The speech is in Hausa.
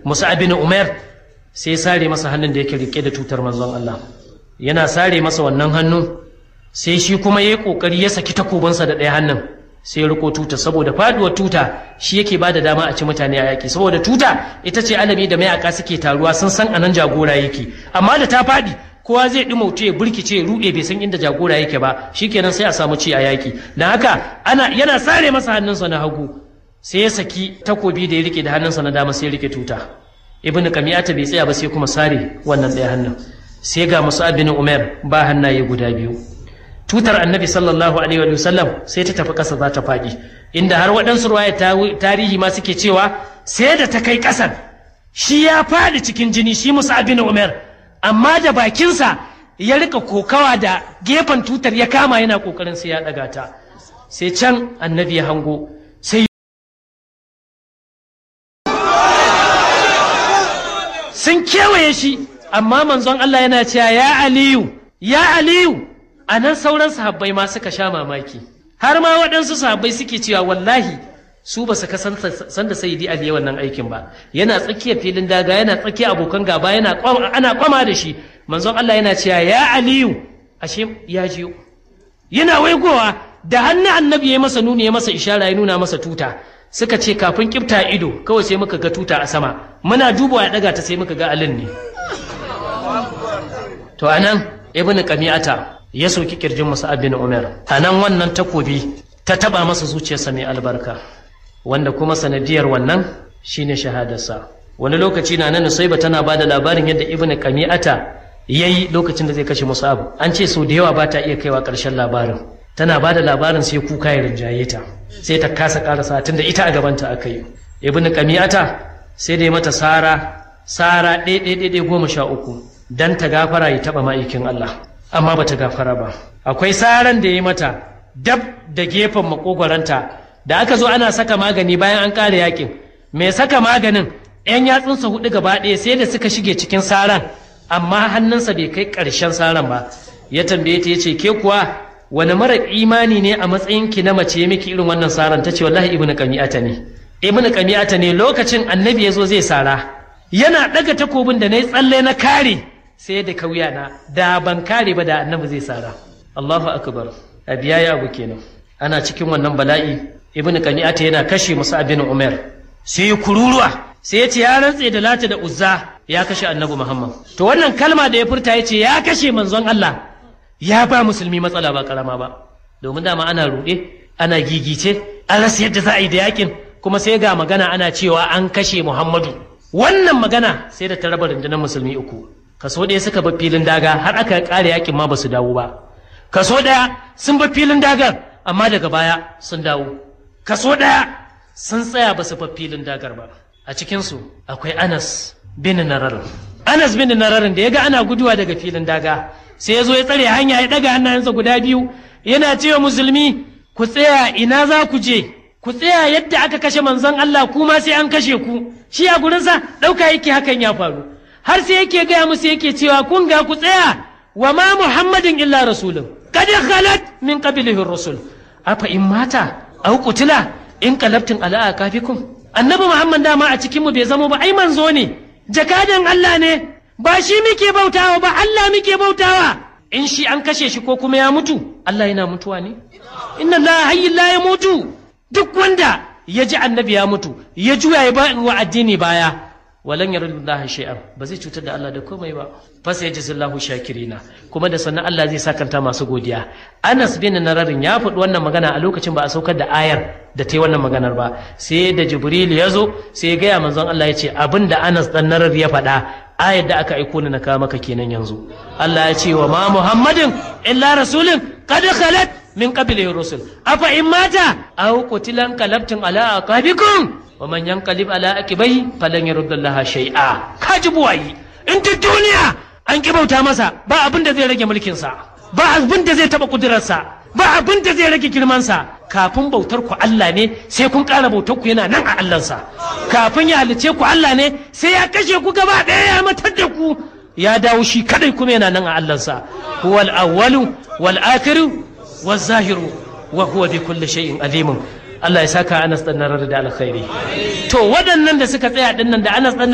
musa bin umar sai ya sare masa hannun da yake rike da tutar manzon Allah yana sare masa wannan hannu sai shi kuma ya yi kokari ya saki takobansa da ɗaya hannun sai ya riko tuta saboda faduwar tuta shi yake ba da dama a ci mutane a yaki saboda tuta ita ce alami da mayaka suke taruwa sun san anan jagora yake amma da ta fadi kowa zai ɗumauce ya burkice ya ruɗe bai san inda jagora yake ba shikenan sai a samu ci a yaki don haka ana yana sare masa hannunsa na hagu sai ya saki takobi da ya rike da hannunsa na dama sai ya rike tuta ibn kamiyata bai tsaya ba sai kuma sare wannan ɗaya hannun sai ga musa bin umar ba hannaye guda biyu tutar annabi sallallahu alaihi wa sallam sai ta tafi ƙasa za ta faɗi inda har waɗansu ruwaya tarihi ma suke cewa sai da ta kai ƙasar shi ya faɗi cikin jini shi musa bin umar amma da bakinsa ya rika kokawa da gefen tutar ya kama yana ƙoƙarin sai ya ɗaga ta sai can annabi ya hango sai sun kewaye shi amma manzon Allah yana cewa ya aliyu ya aliyu a nan sauran sahabbai ma suka sha mamaki har ma waɗansu sahabbai suke cewa wallahi su ba su ka san da sayyidi ali wannan aikin ba yana tsakiyar filin daga yana tsakiyar abokan gaba yana ana kwama da shi manzon Allah yana cewa ya aliyu ashe ya jiyo yana waigowa da hannun annabi ya masa nuni ya masa ishara ya nuna masa tuta suka ce kafin kifta ido kawai sai muka ga tuta a sama muna dubawa ya daga ta sai muka ga alin ne to anan ibnu qami'ata ya soki kirjin Musa'ab bin Umar anan wannan takobi ta taba masa zuciyarsa mai albarka wanda kuma sanadiyar wannan shine shahadarsa wani lokaci na nan Nusaiba tana bada labarin yadda Ibn Qami'ata yayi lokacin da zai kashe Musa'ab an ce sau da yawa ba ta iya kaiwa ƙarshen labarin tana bada labarin sai kuka ya rinjaye ta sai ta kasa karasa tunda ita a gabanta aka yi Ibn Qami'ata sai da ya mata sara sara ɗaya goma sha uku dan ta gafara ya taɓa ma'aikin Allah amma bata gafara ba akwai saran da ya mata dab da gefen makogwaranta da aka zo ana saka magani bayan an ƙara yakin mai saka maganin yan yatsunsa hudu gaba ɗaya sai da suka shige cikin saran amma hannunsa bai kai ƙarshen saran ba ya tambaye ta yace ke kuwa wani mara imani ne a matsayin ki na mace miki irin wannan saran tace wallahi ibnu qami'ata ne ibnu qami'ata ne lokacin annabi ya zo zai sara yana ɗaga takobin da na yi tsalle na kare sai da kauya na da ban kare ba da annabi zai sara Allahu akbar abiya ya abu kenan ana cikin wannan bala'i ibnu qani'ata yana kashe musa bin umar sai kururuwa sai ya ce ya rantse da lata da uzza ya kashe annabi muhammad to wannan kalma da ya furta ya ce ya kashe manzon Allah ya ba musulmi matsala ba karama ba domin dama ana ruɗe ana gigice an rasa yadda za a yi da yakin kuma sai ga magana ana cewa an kashe muhammadu wannan magana sai da ta raba rundunar musulmi uku kaso ɗaya suka bar filin daga har aka ƙare yakin ma ba su dawo ba kaso ɗaya sun bar filin dagar amma daga baya sun dawo kaso ɗaya sun tsaya ba su bar filin dagar ba a cikinsu akwai anas bin nararin anas bin nararin da ya ga ana guduwa daga filin daga sai ya zo ya tsare hanya ya ɗaga hannayensa guda biyu yana cewa musulmi ku tsaya ina za ku je ku tsaya yadda aka kashe manzon Allah kuma sai an kashe ku shi a gurinsa ɗauka yake hakan ya faru har sai yake gaya musu yake cewa kun ga ku tsaya wa ma muhammadin illa rasulun kad khalat min qablihi rusul afa in mata aw qutila in qalabtin ala akafikum annabi muhammad dama a cikin mu bai zamo ba ai manzo ne jakadan Allah ne ba shi muke bautawa ba Allah muke bautawa in shi an kashe shi ko kuma ya mutu Allah yana mutuwa ne inna Allah hayyin la ya mutu duk wanda ya ji annabi ya mutu ya juya ya ba wa addini baya walan yaruddallahi shay'an ba zai cutar da Allah da komai ba fa sai jazallahu shakirina kuma da sannan Allah zai sakanta masu godiya Anas bin Nararin ya faɗi wannan magana a lokacin ba a saukar da ayar da ta yi wannan maganar ba sai da Jibril ya zo sai ya gaya manzon Allah ya ce abin da Anas dan Narar ya faɗa ayar da aka aiko ni na kawo maka kenan yanzu Allah ya ce wa ma Muhammadin illa rasulun qad khalat min qablihi rusul afa in mata aw qutilan qalabtum ala aqabikum wa man yanqalib ala aqibai falan yaruddallaha shay'a kaji buwayi in duk duniya an ki bauta masa ba abin da zai rage mulkin sa ba abin da zai taba kudurarsa ba abin da zai rage girman sa kafin bautar ku Allah ne sai kun ƙara bautar ku yana nan a Allah sa kafin ya halice ku Allah ne sai ya kashe ku gaba ɗaya ya matar da ku ya dawo shi kadai kuma yana nan a Allah sa huwal awwalu wal akhiru waz zahiru wa huwa bi kulli shay'in alimun Allah ya saka Anas dan da alkhairi to waɗannan da suka tsaya dinnan da Anas dan